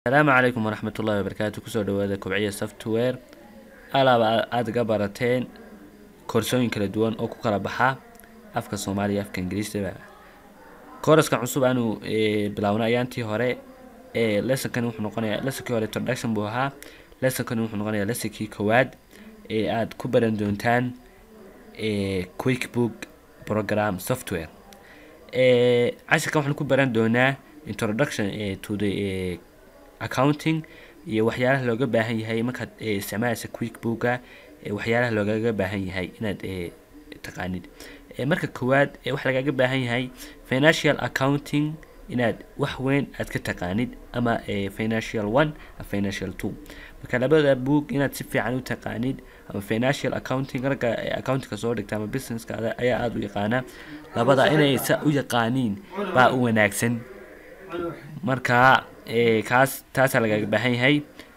asalaamu calaykum waraxmat ullahi wabarakaatu kusoo dhawaada kobciya software alaaba aada ga barateen koorsooyin kala duwan oo ku kala baxa afka soomaaliya afka ingiriisaba kooraska cusub aanu bilaawna ayaantii hore lessonkani wuxuu noqonayaa lessonkii hore introduction buu ahaa lessonkani wuxuu noqonayaa lessonkii koowaad ee aada ku baran doontaan quickbook program software cashirkan waxaan ku baran doonaa introduction to the accounting iyo waxyaalaha looga baahan yahay markaad isticmaalaysa quickbooka waxyaalaha loogaga baahan yahay inaad taqaanid marka koowaad waxa lagaga baahan yahay financial accounting inaad wax weyn aad ka taqaanid ama financial one financial two marka labada book inaad si fiican u taqaanid ama financial accounting ragga accountingka soo dhigta ama businesska ayaa aada u yaqaana labada inay sa u yaqaaniin baa u wanaagsan marka kaas taasaa lagaga baahan yahay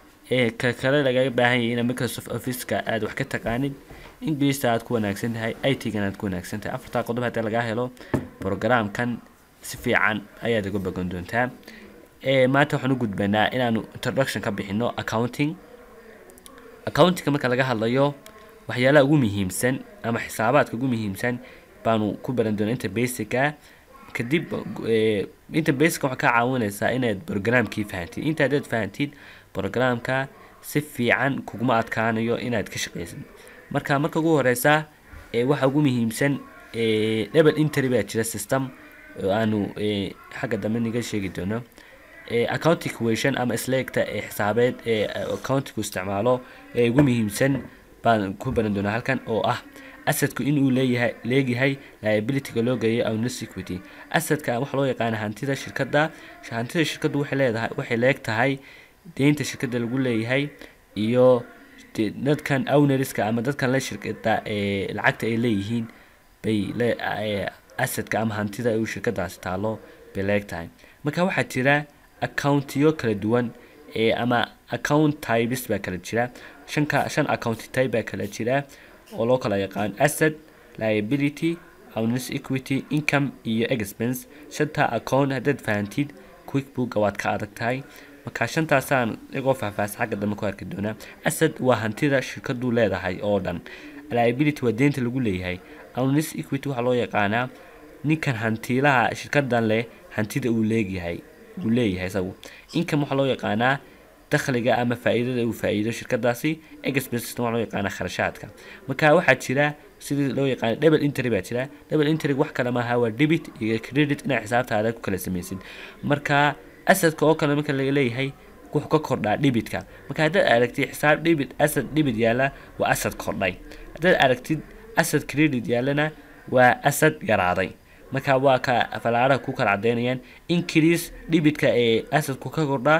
ka kale lagaga baahan yahay inaad microsoft officeka aada wax ka taqaanid ingilista aad ku wanaagsan tahay i t gan aad ku wanaagsan tahay afartaa qodob haddii lagaa helo programkan si fiican ayaad uga bogan doontaa maanta waxaan u gudbanaa inaanu introduction ka bixino accounting accountingka marka laga hadlayo waxyaalaha ugu muhiimsan ama xisaabaadka ugu muhiimsan baanu ku baran doonaa inta basica kadib inta basica waxaa kaa caawinaysaa inaad programkii fahantid inta haddaad fahantid programka si fiican kuguma adkaanayo inaad ka shaqaysid marka marka ugu horeysa waxa ugu muhiimsan double intry baa jira system oo aanu xagga dambe niga sheegi doono account equation ama isleegta xisaabeed ee accountigu isticmaalo ee ugu muhiimsan baan ku baran doonaa halkan oo ah asadku inuu leeyahay leegyahay liabilityga loo geeyo owners equity asadka waxaa loo yaqaana hantida shirkadda hantida shirkaddu waxay leedahay waxay leeg tahay deynta shirkadda lagu leeyahay iyo dadkan ownerska ama dadkan la shirkada ee lacagta ay leeyihiin bay asadka ama hantida uu shirkadaasi taalo bay leeg tahay marka waxaa jira accountiyo kala duwan ee ama account types baa kala jira shanka shan account type baa kala jira oo loo kala yaqaan asset liability owners equity income iyo expense shanta account haddaad fahantid quickbooka waad ka adag tahay marka shantaasaan igoo faahfaahsan xagga dambe ku arki doonaa asset waa hantida shirkadu leedahay oo dhan liability waa deynta lagu leeyahay owners equity waxaa loo yaqaanaa ninkan hantiilaha shirkadan leh hantida uu leegyahay uu leeyahay isagu income waxaa loo yaqaanaa dakhliga ama faa-iidada uu faa-iido shirkadaasi expenses waxaa loo yaqaana kharashaadka marka waxaa jira sidii loo yaqaana double intry baa jira double intry wax kale maaha waa debit iyo credit inaad xisaabtaada ku kala samaysid marka asadka oo kale marka laga leeyahay wuxuu ka kordhaa dhibitka marka haddaad aragtid xisaab dhibit asad dhibit yaalla waa asad kordhay haddaad aragtid asad credit yaallana waa asad yaraaday marka waa ka falaaraha ku kala cadeynayaan increase dhibitka ee asadku ka kordhaa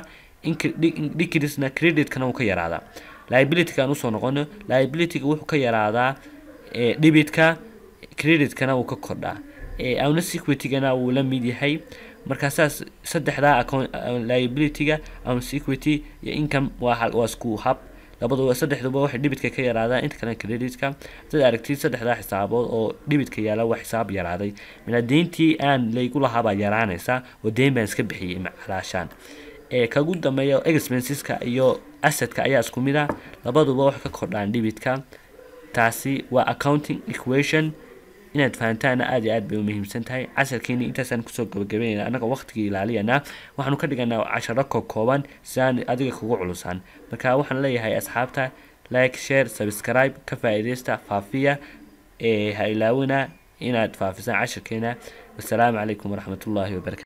decreasena creditkana uu ka yaraadaa liabilityga aan usoo noqono liabilityga wuxuu ka yaraadaa dhibitka creditkana uu ka kordhaa owners equitygana wuu la mid yahay marka saas saddexdaa account liabilityga owners equity iyo income waa waa isku hab labaduba saddexduba waxay dhibitka ka yaraadaa inta kale creditka dad aragtid saddexdaa xisaabood oo dhibitka yaala waa xisaab yaraaday mina deyntii aan laygu lahaabaa yaraanaysa oo deyn baan iska bixiyey macalaashaan kagu dambeeya expenseska iyo asadka ayaa isku mid ah labaduba waxay ka kordhaan dhibitka taasi waa accounting equation inaad fahantaana aada iyo aad bay umuhiimsan tahay casharkeeni intaasaan kusoo gabagabeynayna annaga waqtigii ilaaliyana waxaanu ka dhiganaa casharo kokooban si aan adiga kugu culusaan marka waxaan leeyahay asxaabta like share subscribe ka faa-iideysta faafiya ee ha ilaawina inaad faafisaan casharkeena wasalaamu calaykum waraxmatullaahi wabarakatu